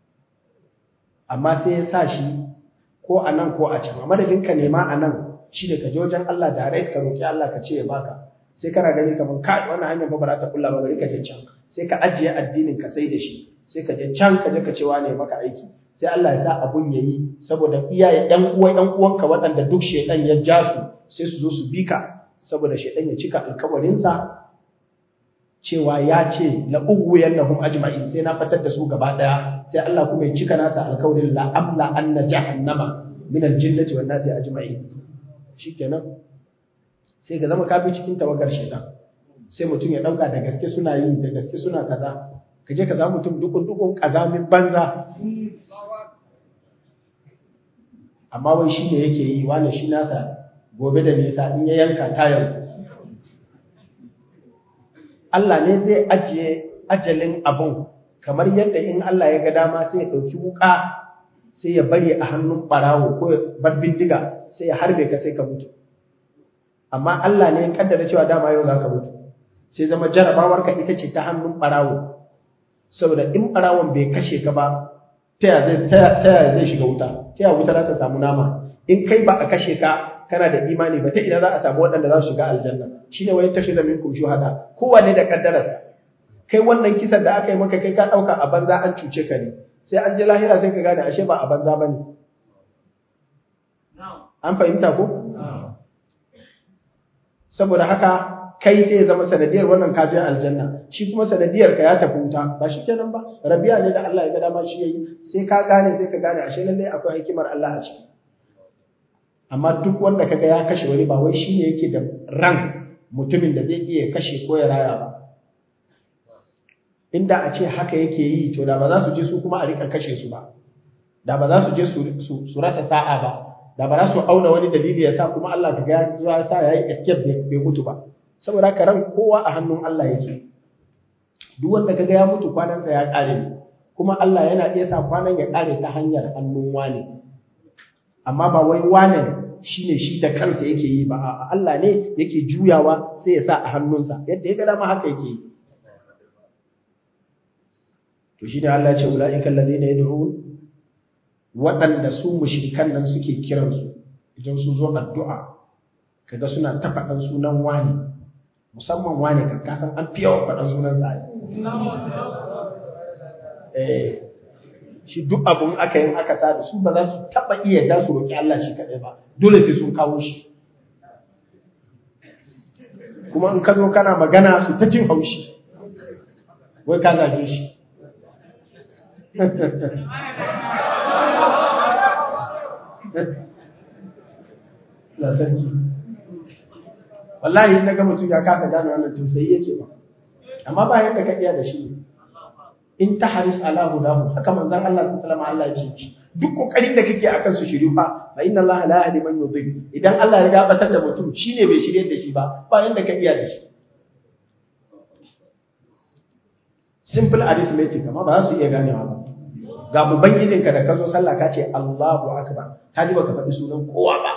amma sai ya sa shi ko a nan ko a can a madadin ka nema a nan shi ne ka je wajen Allah direct ka roƙi Allah ka ce ya baka sai kana gani kamar ka wannan hanyar ba za ta kulla ba bari ka je can sai ka ajiye addinin ka sai da shi sai ka je can ka je ka cewa ne maka aiki sai Allah ya sa abun yayi saboda iyaye ɗan uwa ɗan uwanka waɗanda duk shedan ya ja su sai su zo su bi ka saboda shedan ya cika alkawarinsa cewa ya ce la ughwiyannahum ajma'in sai na fatar da su gaba daya sai Allah kuma ya cika nasa alkawarin la amla anna jahannama min aljinnati wan nasi ajma'in shikenan sai ga zama kafi cikin tawagar shedan sai mutum ya dauka da gaske suna yi da gaske suna kaza kaje ka samu mutum dukun dukun kazamin banza amma wai shi ne yake yi wani shi nasa gobe da nisa in ya yanka tayar Allah ne zai ajiye ajalin abun kamar yadda in Allah ya ga dama sai ya ɗauki wuka sai ya bari a hannun ɓarawo ko bar bindiga sai ya harbe ka sai ka mutu amma Allah ne ya kaddara cewa dama yau za ka mutu sai zama jarabawarka ita ce ta hannun ɓarawo saboda in ɓarawon bai kashe ka ba ta yaya zai shiga wuta ta yaya wuta za ta samu nama in kai ba a kashe ka kana da imani ba ta ina za a samu waɗanda za su shiga aljanna shi ne wai tafi da minkum shuhada kowanne da kaddararsa kai wannan kisan da aka yi maka kai ka ɗauka a banza an cuce ka ne sai an je lahira sai ka gane ashe ba a banza ba ne an fahimta ko saboda haka kai sai ya zama sanadiyar wannan kajin aljanna shi kuma sanadiyar ka ya tafi wuta ba shi kenan ba rabiya ne da Allah ya ga dama shi yayi sai ka gane sai ka gane ashe lalle akwai hikimar Allah a ciki amma duk wanda kaga ya kashe wani ba wai shine yake da ran mutumin da zai iya kashe ko ya raya ba inda a ce haka yake yi to da ba za su je su kuma a rika kashe su ba da ba za su je su rasa sa'a ba da ba za su auna wani dalili ya sa kuma Allah kaga ya sa yayi escape bai mutu ba saboda haka ran kowa a hannun Allah yake duk wanda kaga ya mutu kwanansa ya kare ne kuma Allah yana iya sa kwanan ya kare ta hanyar hannun wane amma ba wai wane shine shi da kansa yake yi ba Allah ne yake juyawa sai ya sa a hannunsa yadda ya ga dama haka yake yi to shi ne Allah ya ce ula'ikan ladina yad'un waɗanda su mushrikan nan suke kiransu idan sun zo addu'a kaga suna ta faɗan sunan wani musamman wani kan kasan an fi yawan faɗan sunan sa eh shi duk abun aka yin aka sa da su ba za su taɓa iya da su roƙi Allah shi kaɗai ba dole sai sun kawo shi kuma in ka zo kana magana su ta jin haushi wai ka zage shi la sarki wallahi na ga mutum ya kasa gane wannan tausayi yake ba amma ba yadda ka iya da shi in ta haris ala hudahu haka manzon Allah sallallahu alaihi wasallam Allah ya ce duk kokarin da kake akan su shiru fa fa inna Allah la yahdi man yudhil idan Allah ya gabatar da mutum shine bai shirye da shi ba ba yadda ka iya da shi simple arithmetic amma ba za su iya ganewa ba ga ubangijinka da ka zo sallah ka ce Allahu akbar ka ji baka faɗi sunan kowa ba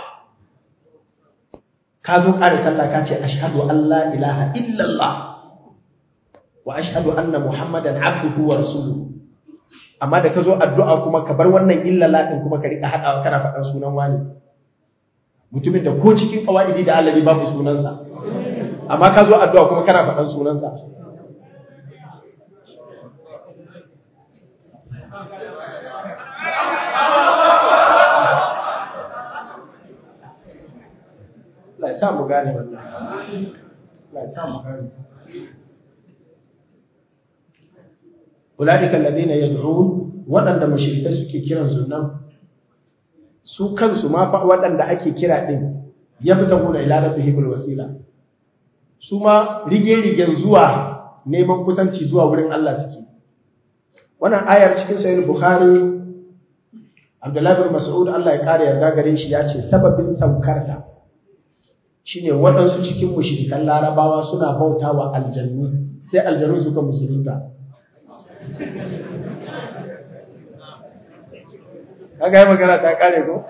ka zo ƙara sallah ka ce ashhadu an la ilaha illallah wa ashhadu anna muhammadan abduhu wa rasuluhu amma da ka zo addu'a kuma ka bar wannan illallah din kuma ka rika hadawa kana faɗan sunan wani mutumin da ko cikin kawaidi da Allah babu sunansa amma ka zo addu'a kuma kana faɗan sunansa Allah ya sa mu gane wannan. Allah ya sa mu gane. Ulaika alladhina yad'un waɗanda mushrikai suke kiran sunan su kansu ma fa waɗanda ake kira din yabtaguna ila rabbihimul wasila su ma rige-rigen zuwa neman kusanci zuwa wurin Allah suke wannan ayar cikin sahih bukhari Abdullah bin Mas'ud Allah ya kare yarda gare shi ya ce sababin saukarta shine waɗansu cikin mushrikan larabawa suna bauta wa aljannu sai aljannu suka musulunta kaga yi magana ta kare ko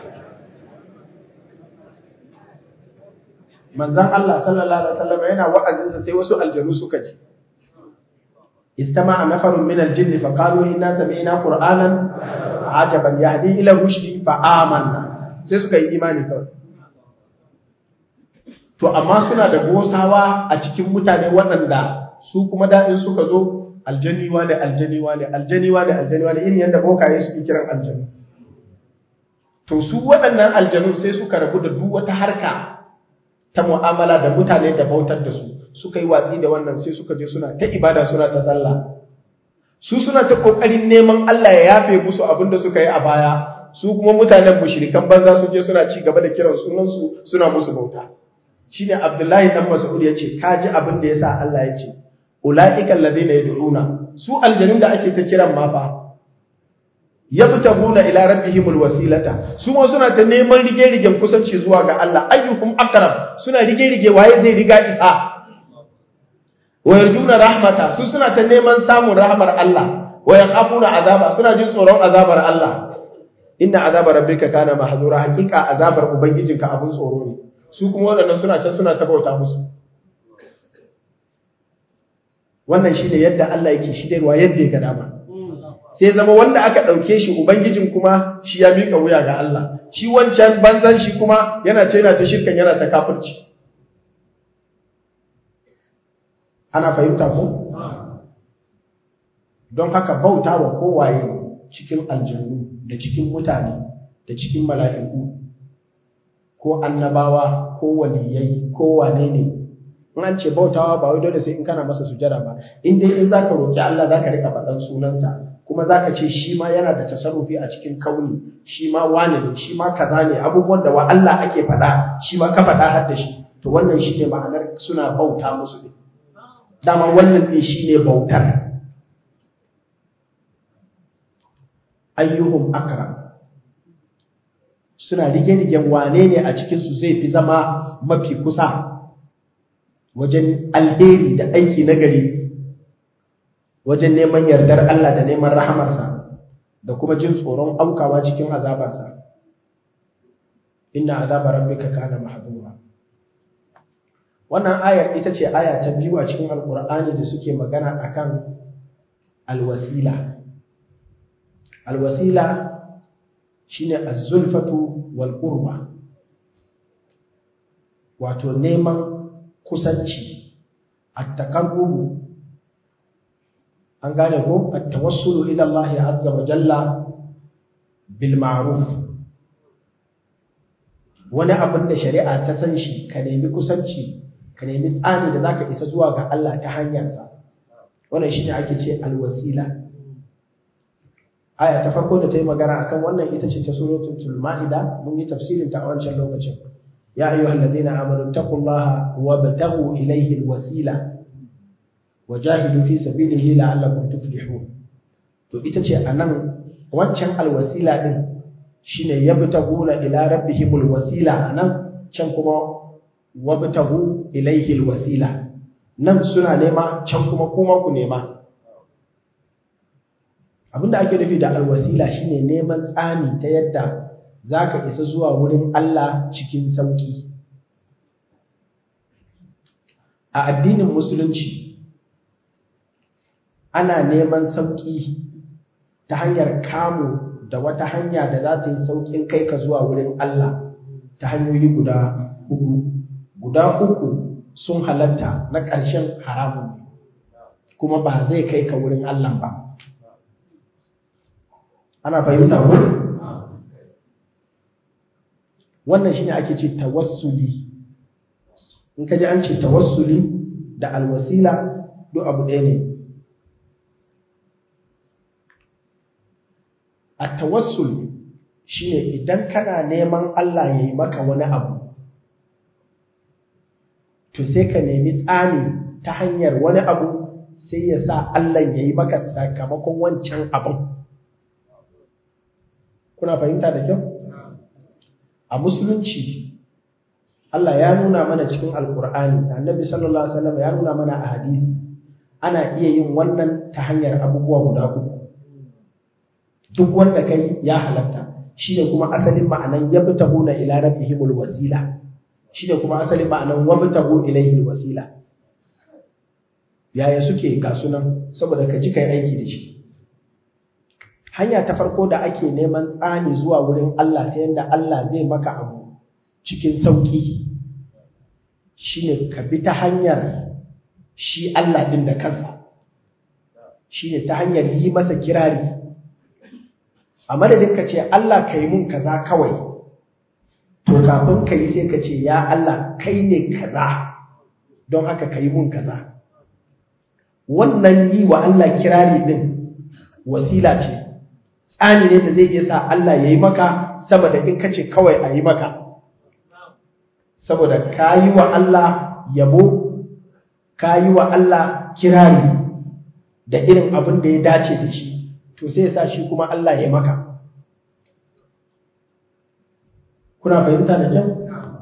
manzan Allah sallallahu alaihi wasallam yana wa'azinsa sai wasu aljannu suka ji istama'a nafarun min aljinni fa qalu inna sami'na qur'anan ajaban yahdi ila rushdi fa amanna sai suka yi imani kawai to amma suna da gosawa a cikin mutane waɗanda su kuma daɗin suka zo aljaniwa ne aljaniwa ne aljaniwa ne aljaniwa ne irin yadda bokaye suke kiran aljanu to su waɗannan aljanu sai suka rabu da duk wata harka ta mu'amala da mutane da bautar da su suka yi watsi da wannan sai suka je suna ta ibada suna ta sallah su suna ta kokarin neman Allah ya yafe musu abin da suka yi a baya su kuma mutanen mushrikan banza su je suna ci gaba da kiran sunansu suna musu bauta shine Abdullahi dan Mas'ud yace kaji abin da yasa Allah yace ulaika alladhina yad'una su aljanun da ake ta kiran ma fa yabtaguna ila rabbihimul wasilata su ma suna ta neman rige-rigen kusanci zuwa ga Allah ayyukum aqrab suna rige-rige waye zai riga isa wa yarjuna rahmata su suna ta neman samun rahmar Allah wa yakhafuna azaba suna jin tsoron azabar Allah inna azaba rabbika kana mahzura hakika azabar ubangijinka abun tsoro ne su kuma waɗannan suna can suna ta bauta musu wannan shine yadda Allah yake shidarwa yadda ya ga dama sai zama wanda aka ɗauke shi ubangijin kuma shi ya miƙa wuya ga Allah shi wancan banzan shi kuma yana ce yana ta shirkan yana ta kafirci ana fahimta ko don haka bauta wa kowaye cikin aljannu da cikin mutane da cikin mala'iku ko annabawa ko waliyai ko wane ne in an ce bautawa ba wai dole sai in kana masa sujada ba in dai in zaka roki Allah zaka rika faɗan sunansa kuma zaka ce shi ma yana da tasarrufi a cikin kauni shi ma wane ne shi ma kaza ne abubuwan da wa Allah ake faɗa shi ma ka faɗa har da shi to wannan shine ma'anar suna bauta musu ne dama wannan din shine bautar ayyuhum akram suna rige-rigen wane ne a cikinsu zai fi zama mafi kusa wajen alheri da aiki nagari wajen neman yardar Allah da neman rahamarsa da kuma jin tsoron aukawa cikin azabarsa inna azaba rabbika kana mahdura wannan ayar ita ce aya ta biyu a cikin alkur'ani da suke magana akan alwasila alwasila shine az-zulfatu wal qurba wato neman kusanci at-taqarrubu an gane ko at-tawassulu ila Allah azza wa jalla bil ma'ruf wani abin da shari'a ta san shi ka nemi kusanci ka nemi tsani da zaka isa zuwa ga Allah ta hanyarsa wannan shine ake ce alwasila aya ta farko da ta yi magana akan wannan ita ce ta suratul ma'ida mun yi tafsirin ta a wancan lokacin ya ayyuhal ladina amanu taqullaha wabtaghu ilayhi alwasila wajahidu fi sabilihi la'allakum tuflihun to ita ce anan wancan alwasila din shine yabtaghuna ila rabbihimul wasila anan can kuma wabtaghu ilayhi alwasila nan suna nema can kuma kuma ku nema abinda ake nufi da alwasila shine neman tsani ta yadda zaka isa zuwa wurin Allah cikin sauki a addinin musulunci ana neman sauki ta hanyar kamu da wata hanya da za ta yi saukin kai ka zuwa wurin Allah ta hanyoyi guda uku guda uku sun halatta na ƙarshen haramun kuma ba zai kai ka wurin Allah ba ana fahimta ko wannan shine ake ce tawassuli in ka ji an ce tawassuli da alwasila duk abu ɗaya ne a tawassul shine idan kana neman Allah ya yi maka wani abu to sai ka nemi tsani ta hanyar wani abu sai ya sa Allah ya yi maka sakamakon wancan abin kuna fahimta da kyau a musulunci Allah ya nuna mana cikin alkur'ani annabi sallallahu alaihi wasallam ya nuna mana a hadisi ana iya yin wannan ta hanyar abubuwa guda uku duk wanda kai ya halatta shine kuma asalin ma'anan yabtahuna ila rabbihimul wasila shine kuma asalin ma'anan wabtahu ilayhi wasila yaya suke ga sunan saboda ka ji kai aiki da shi hanya ta farko da ake neman tsani zuwa wurin Allah ta yadda Allah zai maka abu cikin sauki shine ka bi ta hanyar shi Allah din da kansa shine ta hanyar yi masa kirari a madadin ka ce Allah ka yi mun kaza kawai to kafin ka yi sai ka ce ya Allah kai ne kaza don haka ka yi mun kaza wannan yi wa Allah kirari din wasila ce tsani ne da zai iya sa Allah ya yi maka saboda in ka ce kawai a yi maka saboda ka yi wa Allah yabo ka yi wa Allah kirari da irin abin da ya dace da shi to sai sa shi kuma Allah ya maka kuna fahimta da kyau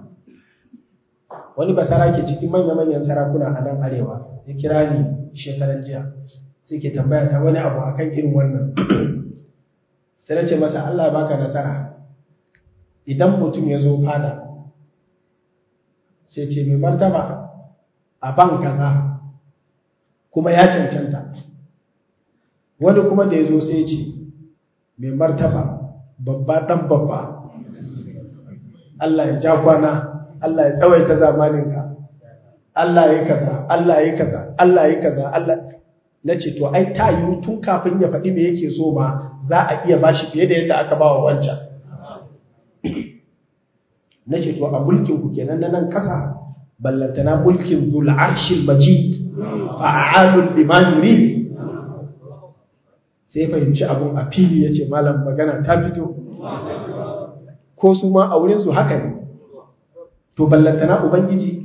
wani basara ke cikin manya-manyan sarakuna a nan arewa ya kira ni shekaran jiya sai ke tambaya ta wani abu akan irin wannan sai na ce masa Allah baka nasara idan mutum ya zo fada sai ce mai martaba a ban kaza kuma ya cancanta wani kuma da ya zo sai ce mai martaba babba dan babba Allah ya ja kwana Allah ya tsawaita zamaninka Allah ya kaza Allah ya kaza Allah ya kaza Allah na ce to ai ta yi tun kafin ya faɗi me yake so ma za a iya bashi fiye da yadda aka ba wa wancan na ce to a mulkin ku kenan na nan kasa ballantana mulkin zul arshil majid fa'alul liman yurid sai fahimci abun a fili yace malam magana ta fito ko su ma a wurin su haka ne to ballantana ubangiji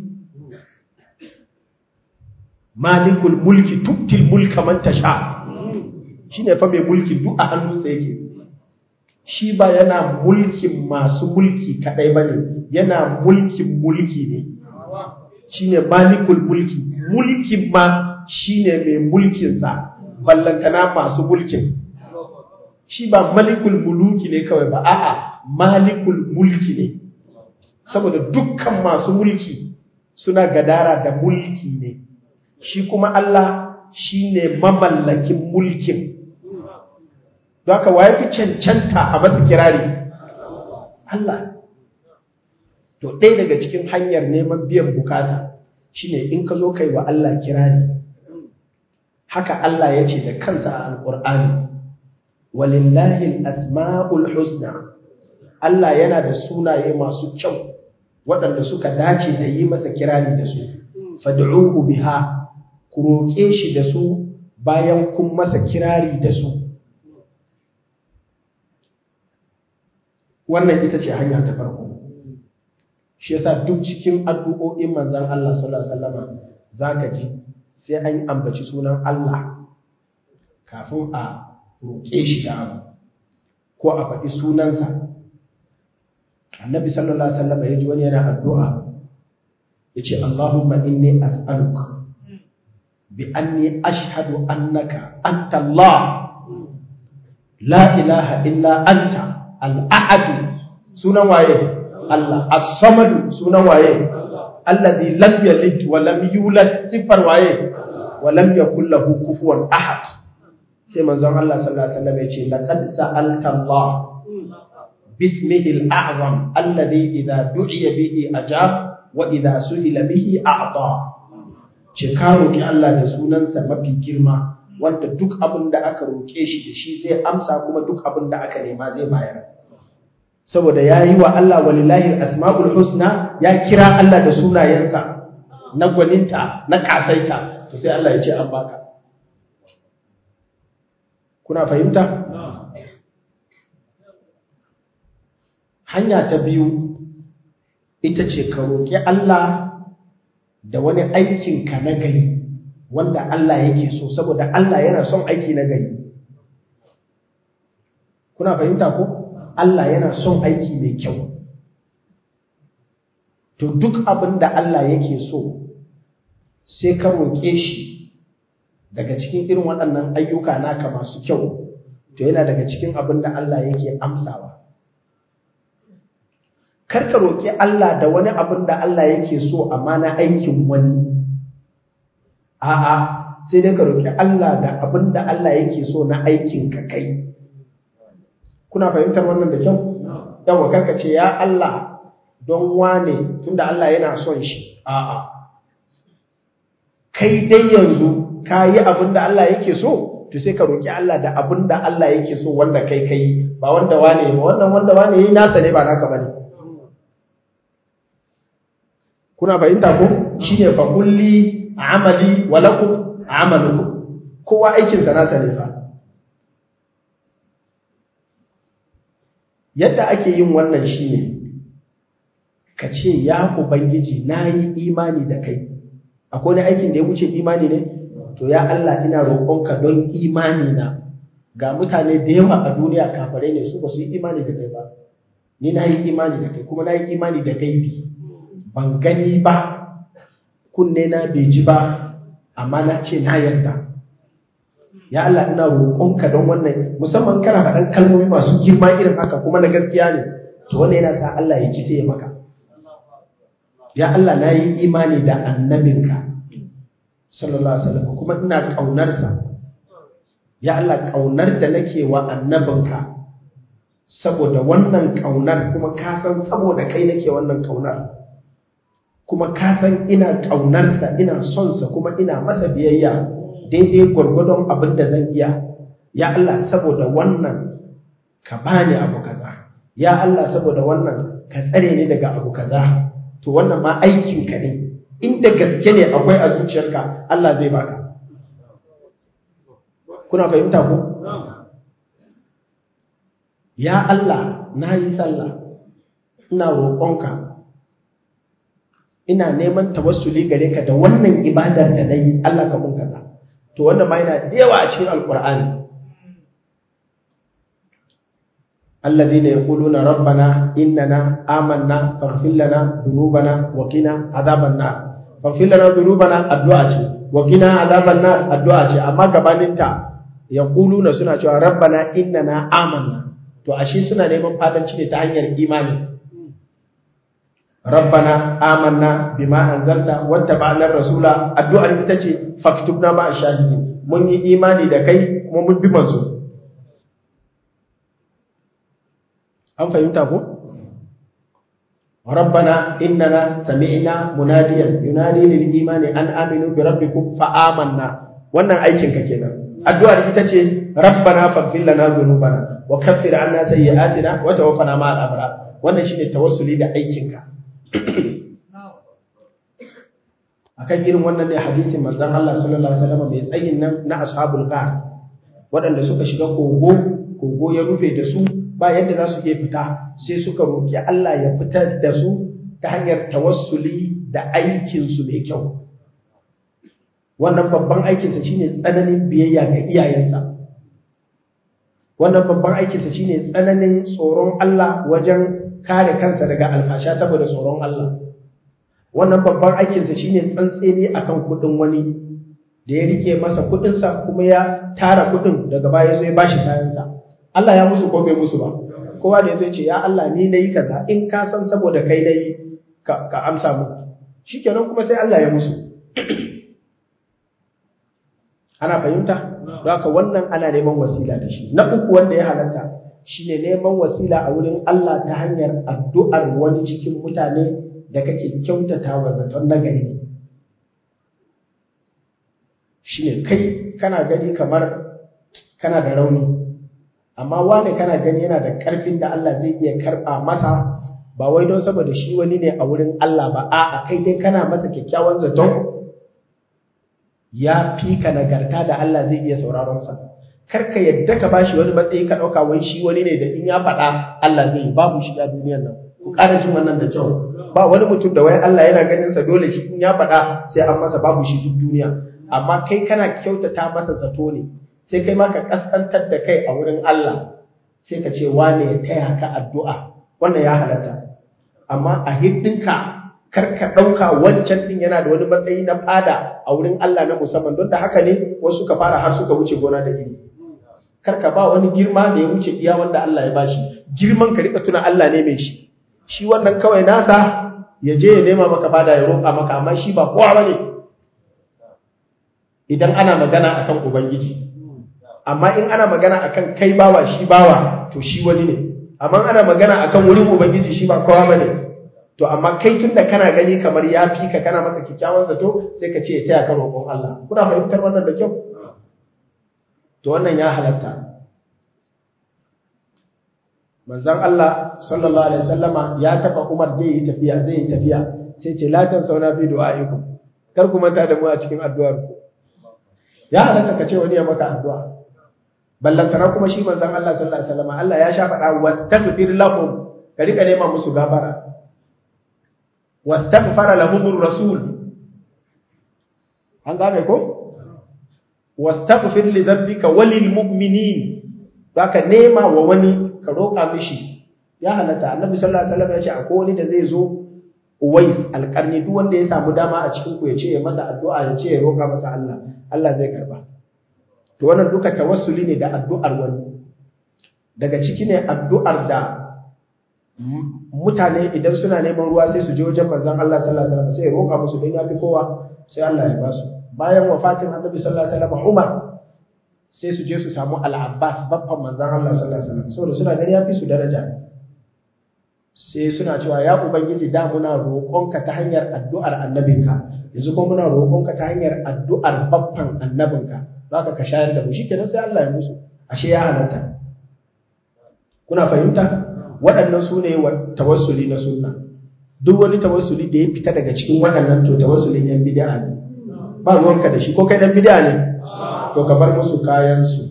malikul mulki tuktil mulka man tasha shine fa mai mulki duk a hannunsa yake shi ba yana mulkin masu mulki kadai bane yana mulkin mulki ne shine malikul mulki mulkin ma shine mai mulkin sa ballantana masu mulkin shi ba malikul muluki ne kawai ba a'a malikul mulki ne saboda dukkan masu mulki suna gadara da mulki ne shi kuma Allah shine mamallakin mulkin don haka waye fi cancanta a masa kirari Allah to ɗaya daga cikin hanyar neman biyan bukata shine in ka zo kai wa Allah kirari haka Allah ya ce da kansa a alƙur'ani walillahi asma'ul husna Allah yana da sunaye masu kyau waɗanda suka dace da yi masa kirari da su fad'uhu biha ku roƙe shi da su bayan kun masa kirari da su wannan ita ce hanya ta farko shi yasa duk cikin addu'o'in manzon Allah sallallahu alaihi wasallama zaka ji sai an ambaci sunan Allah kafin a roƙe shi da abu ko a faɗi sunansa annabi sallallahu alaihi wasallam ya ji wani yana addu'a yace Allahumma inni as'aluka bi anni ashhadu annaka anta Allah la ilaha illa anta al-ahad sunan waye Allah as-samad sunan waye allazi lam yalid wa lam yulad sifar waye wa lam yakul lahu kufuwan ahad sai manzon Allah sallallahu alaihi wasallam yace laqad sa'alta Allah bismihi al-a'zam alladhi idha du'iya bihi ajab wa idha su'ila bihi a'ta ce ka roki Allah da sunansa mafi girma wanda duk abin da aka roke shi da shi zai amsa kuma duk abin da aka nema zai bayar saboda yayi wa Allah walillahi asmaul husna ya kira Allah da sunayensa na gwaninta na kasaita to sai Allah ya ce an baka kuna fahimta hanya ta biyu ita ce ka roƙi Allah da wani aikinka na gari wanda Allah yake so saboda Allah yana son aiki na gari kuna fahimta ko Allah yana son aiki mai kyau to duk abin da Allah yake so sai ka roƙe shi daga cikin irin waɗannan ayyuka naka masu kyau to yana daga cikin abin da Allah yake amsawa karka roƙi Allah da wani abin da Allah yake so amma na aikin wani a'a sai dai ka roƙi Allah da abin da Allah yake so na aikin ka kai kuna fahimtar wannan da kyau yawa karka ce ya Allah don wane tunda Allah yana son shi a'a kai dai yanzu ka yi abin da Allah yake so to sai ka roƙi Allah da abin da Allah yake so wanda kai kai ba wanda wane ba wannan wanda wane yi nasa ne ba naka bane kuna fahimta ko shine fa kulli amali wa lakum amalukum kowa aikin sa nasa ne fa yadda ake yin wannan shine ka ce ya ubangiji nayi imani da kai akwai wani aikin da ya wuce imani ne to ya Allah ina roƙonka don imani na ga mutane da yawa a duniya kafare ne su ba su yi imani da kai ba ni na yi imani da kai kuma na yi imani da gaibi ban gani ba kunne na bai ji ba amma na ce na yarda ya Allah ina roƙonka don wannan musamman kana faɗan kalmomi masu girma irin haka kuma na gaskiya ne to wannan yana sa Allah ya ji sai ya maka ya Allah na yi imani da annabinka sallallahu alaihi wasallam kuma ina ƙaunarsa ya Allah ƙaunar da nake wa annabinka saboda wannan ƙaunar kuma ka san saboda kai nake wannan ƙaunar kuma ka san ina ƙaunarsa ina son sa kuma ina masa biyayya daidai gwargwadon abin da zan iya ya Allah saboda wannan ka bani abu kaza ya Allah saboda wannan ka tsare ni daga abu kaza to wannan ma aikin ka ne inda gaske ne akwai a zuciyarka Allah zai baka kuna fahimta ko ya Allah na yi sallah ina roƙonka ina neman tawassuli gare ka da wannan ibadar da na yi Allah ka mun kaza to wannan ma yana da yawa a cikin alkur'ani الذين يقولون ربنا إننا آمنا فاغفر لنا ذنوبنا وقنا عذاب النار فاغفر لنا ذنوبنا الدعاء وقنا عذاب النار الدعاء أما gabaninta yaquluna suna cewa rabbana innana amanna to ashe suna neman fadanci ne ta hanyar imani rabbana amanna bima anzalta wattaba'na rasula addu'ar ita ce faktubna ma shahidin mun yi imani da kai kuma mun bi manzo an fahimta ko rabbana innana sami'na munadiyan yunadi lil imani an aminu bi rabbikum fa amanna wannan aikin ka kenan addu'ar ita ce rabbana faghfir lana dhunubana wa kaffir anna sayyi'atina wa tawaffana ma'al abrar wannan shine tawassuli da aikin ka akan irin wannan ne hadisin manzon Allah sallallahu alaihi wasallam mai tsayin nan na ashabul qar waɗanda suka shiga kogo kogo ya rufe da su ba yadda za su iya fita sai suka roki Allah ya fitar da su ta hanyar tawassuli da aikin su mai kyau wannan babban aikinsa shine tsananin biyayya ga iyayensa wannan babban aikinsa shine tsananin tsoron Allah wajen kare kansa daga alfasha saboda tsoron Allah wannan babban aikinsa shine tsantseni akan kudin wani da ya rike masa kudinsa kuma ya tara kudin daga baya zai bashi kayansa Allah ya musu ko bai musu ba kowa da yazo ce ya Allah ni nayi kaza in ka san saboda kai nayi ka, ka amsa mu shikenan kuma sai Allah ya musu ana fahimta don haka wannan ana neman wasila da shi na uku wanda ya halatta shine neman wasila a wurin Allah ta hanyar addu'ar wani cikin mutane da kake kyautata wa zaton nagari ne shine kai kana gani kamar kana da rauni amma wane kana gani yana da ƙarfin da Allah zai iya karɓa masa ba wai don saboda shi wani ne a wurin Allah ba a'a kai dai kana masa kyakkyawan zaton ya fi ka nagarta da Allah zai iya sauraron sa kar ka yadda ka bashi wani matsayi ka ɗauka wai shi wani ne da in ya faɗa Allah zai babu shi a duniyar nan ku ƙara jin wannan da kyau ba wani mutum da wai Allah yana ganin sa dole shi in ya faɗa sai an masa babu shi duk duniya amma kai kana kyautata masa zato ne sai kai ma ka kaskantar da kai a wurin Allah sai ka ce wane ya taya ka addu'a wannan ya halatta amma a hiddinka kar ka ɗauka wancan ɗin yana da wani matsayi na fada a wurin Allah na musamman don da haka ne wasu ka fara har suka wuce gona da iri kar ka ba wani girma da ya wuce iya wanda Allah ya bashi girman ka rika tuna Allah ne mai shi shi wannan kawai nasa ya je ya nema maka fada ya roƙa maka amma shi ba kowa bane idan ana magana akan ubangiji amma in ana magana akan kai bawa shi bawa to shi wani ne amma ana magana akan wurin ubangiji shi ba kowa bane to amma kai tunda kana gani kamar ya fi ka kana masa kikkiawan zato sai ka ce ya taya ka roƙon Allah kuna fahimtar wannan da kyau to wannan ya halatta manzon Allah sallallahu alaihi wasallama ya taba Umar zai yi tafiya zai yi tafiya sai ce la tan sauna fi du'aikum kar ku manta da mu a cikin addu'ar ku ya halatta ka ce wani ya maka addu'a ballantana kuma shi manzon Allah sallallahu alaihi wasallama Allah ya sha faɗa wastaghfir lahum ka rika nema musu gafara wastaghfara lahumur rasul an gane ko wastaghfir li dhanbika walil mu'minin baka nema wa wani ka roƙa mishi ya halatta annabi sallallahu alaihi wasallam ya ce akwai wani da zai zo Uwais alƙarni duk wanda ya samu dama a cikin ku ya ce ya masa addu'a ya ce ya roƙa masa Allah Allah zai karba to wannan duka tawassuli ne da addu'ar wani daga ciki ne addu'ar da mutane idan suna neman ruwa sai su je wajen manzon Allah sallallahu alaihi wasallam sai ya roƙa musu don ya fi kowa sai Allah ya ba su bayan wafatin annabi sallallahu alaihi wasallam Umar sai su je su samu al-Abbas babban manzon Allah sallallahu alaihi wasallam saboda suna gani ya fi su daraja sai suna cewa ya ubangiji da muna roƙonka ta hanyar addu'ar annabinka yanzu kuma muna roƙonka ta hanyar addu'ar babban annabinka zaka ka shayar da mu shikenan sai Allah ya musu ashe ya halatta kuna fahimta waɗannan su ne tawassuli na sunna duk wani tawassuli da ya fita daga cikin waɗannan to tawassulin yan bid'a ne ba ruwanka da shi ko kai dan bid'a ne to ka bar musu kayan su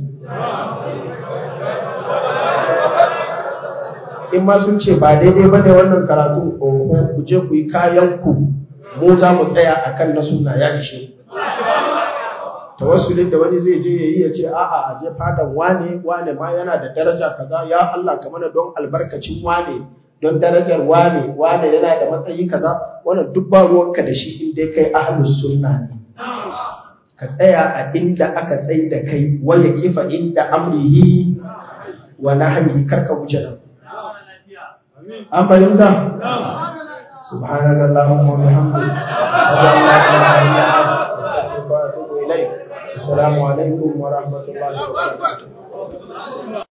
in ma sun ce ba daidai bane wannan karatu oho ku je ku yi kayan ku mu za mu tsaya akan na sunna ya ishe tawassulin da wani zai je yayi ya ce a'a a je fadan wane wane ma yana da daraja kaza ya Allah ka mana don albarkacin wane don darajar wane wane yana da matsayi kaza wannan duk ba ruwanka da shi in dai kai ahlus sunna ne ka tsaya a inda aka tsai da kai waya kifa inda amrihi wa nahyi karka wuce nan an fahimta سبحانك اللهم وبحمدك أشهد أن لا إله إلا أنت أستغفرك وأتوب إليك السلام عليكم ورحمة الله وبركاته